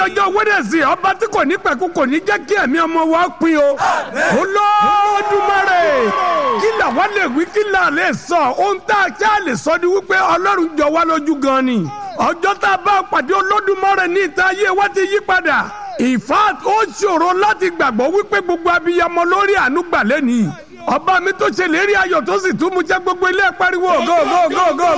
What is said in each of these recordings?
ọjọ́ wẹ́dẹ̀sì ọba tí kò ní pẹ̀kú kò ní jẹ́ kí ẹ̀mí ọmọ wa pin o. Olódùmarè kí làwa lè wí kí là lè sọ ohun tá a ṣáà lè sọ ni wípé Ọlọ́run jọ wá lójú gan ni. ọjọ́ tá a bá pàdé Olódùmarè ní ìta ayé wa ti yí padà. in fact ó ṣòro láti gbàgbọ́ wípé gbogbo abiyamọ lórí àánú gbà lẹ́nìí ọba mi tó ṣe lérí ayọ̀ tó sì tún mú jẹ́ gbogbo ilé pariwo go go go go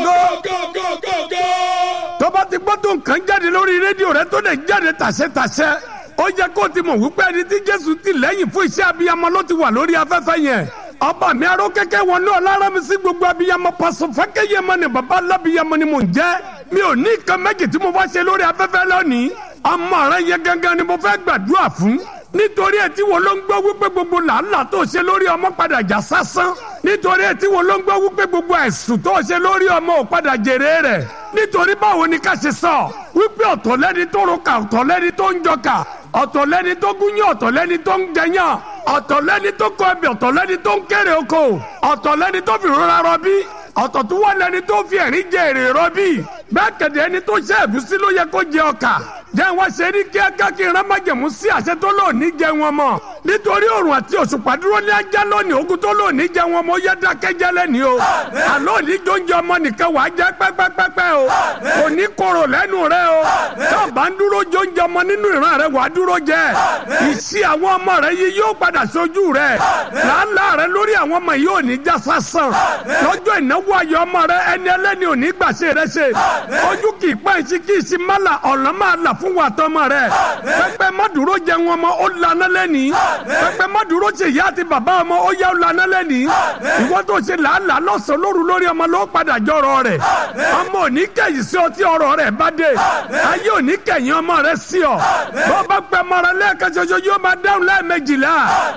go. tó bá ti gbọ́ tó nǹkan jáde lórí rédíò rẹ tó lè jáde tàṣẹ́tàṣẹ́ ó yẹ kó o ti mọ̀ wípé ẹni tí Jésù ti lẹ́yìn fún iṣẹ́ abiyamọ ló ti wà lórí afẹ́fẹ́ yẹn ọba mi aró kẹ́kẹ́ wọn náà lára mi sí gbogbo abiyamọ pàṣẹ fẹ́kẹ́yẹ mọ ni baba alábiyamọ ni mò ń jẹ́ mi ò ní nǹkan méjì tí mo fẹ́ ṣe lórí afẹ́fẹ́ lónìí ọmọ rẹ yẹn gangan ni mo fẹ́ gbàdúrà fún nítorí ẹ tí wo ló ń gbọ́ wípé gbogbo làálàá tó ṣe lórí ọmọ padà já sásán nítorí ẹ tí wo ló ń gbọ́ wípé gbogbo ẹ̀sùn tó ṣe lórí ọmọ ò padà jèrè rẹ̀ nítorí báwo ni ká ṣe sọ wípé ọ̀tọ̀ lẹ́ni tó ro kà ọ̀tọ̀ lẹ́ni tó ń jọ kà ọ̀tọ̀ lẹ́ni tó gúnyán ọ̀tọ̀ lẹ́ni tó ń jẹyàn ọ̀tọ̀ lẹ́ni tó kọ ẹbí ọ̀tọ̀ lẹ́ni tó ń kéré oko ọ̀tọ̀ lẹ́ni tó fi rọra rọbí ọ̀tọ̀ tó wà lẹ́ni tó fi ẹ̀rín jẹ èrè rọbí bẹ́ẹ̀ kẹ̀dẹ̀ ẹni tó ṣe ẹ̀gúsí ló yẹ kó jẹ ọkà jẹ́ wọ́n ṣe ní kíákíá kí n rán májẹ̀mú sí àṣẹ tó lò ní jẹ wọn mọ́ nítorí òrùn àti òṣùpá dúró ní ajá lónìí ogun tó lò ní jẹ wọn mọ́ yẹ dákẹ́jẹ́ lẹ́ni o àlọ́ ní jóúnjẹ ọmọ nìkan wàá jẹ́ pẹ́pẹ́pẹ́pẹ́ o kò ní korò lẹ́nu rẹ o tó bá ń dúró jóúnjẹ ọmọ nínú ìran rẹ wàá dúró jẹ ìṣí àwọn ọmọ rẹ yìí yóò padà sójú rẹ làálàá rẹ lórí àwọn ọmọ yìí ò ní já sásán lọ́jọ́ ìnáwó ayọ̀ ọmọ rẹ ẹni ẹlẹ́ni ò ní gbàṣẹ rẹ ṣe ojú kì í pẹ́ ìṣí kì í ṣí mọ́là ọ̀nà máa là fún wa tọmọ rẹ pẹpẹ má dúró jẹ wọn ọmọ ó lànà lẹni pẹpẹ má dúró ṣe ìyá àti bàbá ọmọ ó yá ó lànà lẹni ìwọ tó ṣe làálàá lọ́sàn lóru lórí ọmọ ló padà jọrọ rẹ ọmọ ò ní kẹ̀yìn sí ọ tí ọ̀rọ̀ rẹ bá dé ayé ò ní kẹ̀yìn ọmọ rẹ sí ọ bọ́ bá pẹ́ mọ́ra lẹ́ẹ̀kan ṣoṣo yóò máa dáhùn lẹ́ẹ̀mejìlá